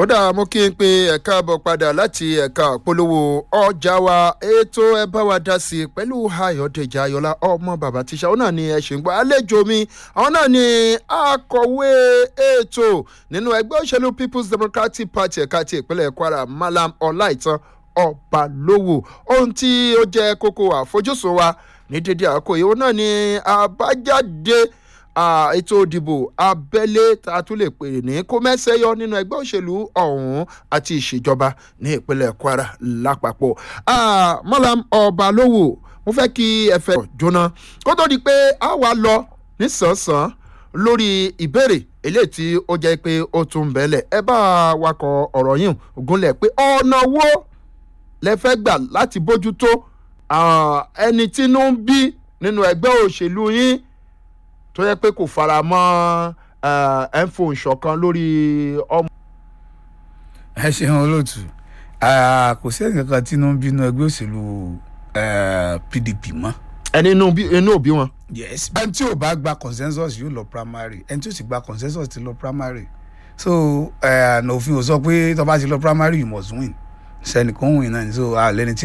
ó dáa mo kí n pe ẹ̀ka àbọ̀ padà láti ẹ̀ka polówó ọjà wa ètò ẹ bá wa dá sí i pẹ̀lú ayọ̀dèjì ayọ̀lá ọmọ bàbá tíṣà ó náà ni ẹ ṣì ń gbọ́ àlejò mi àwọn náà ni akọ̀wé ètò nínú ẹgbẹ́ òṣèlú people's democratic party ẹ̀ka ti ìpínlẹ̀ kwara malam ọláìtàn ọbalówó ohun tí ó jẹ́ kókó àfojúsùn wa ní dédé àkóyè ó náà ni àbájáde ètò ìdìbò abẹ́lé tá a tún lè pè ní kó mẹ́sẹ̀yọ nínú ẹgbẹ́ òṣèlú ọ̀hún àti ìṣèjọba ní ìpínlẹ̀ kwara lápapọ̀. mọ́lám ọbalówó mo fẹ́ kí ẹ fẹ́ jóná kó tó di pé a wà lọ nísànsán lórí ìbéèrè eléyìí tí ó jẹ́ pé ó tún bẹ̀lẹ̀ ẹ bá wakọ̀ ọ̀rọ̀ yìí gúnlẹ̀ pé ọ̀nà wo lẹ fẹ́ gbà láti bójútó ẹni tínú ń bí nínú ẹgbẹ́ òṣèlú yín tó yẹ pé kò fara mọ́ ẹ̀ ń fò ìṣọ̀kan lórí ọmọ. ẹ ṣeun olóòtú kò sí ẹnì kankan tí inú ń bínú ẹgbẹ́ òṣèlú pdp mọ́. ẹni inú òbí wọn. yes ẹni tí ò bá gba consensus yóò lọ primary ẹni tí ò sì gba consensus ti lọ primary so òfin ò sọ pé tó bá ti lọ primary you must win sẹ́nìkan win náà so àlẹ́ni tí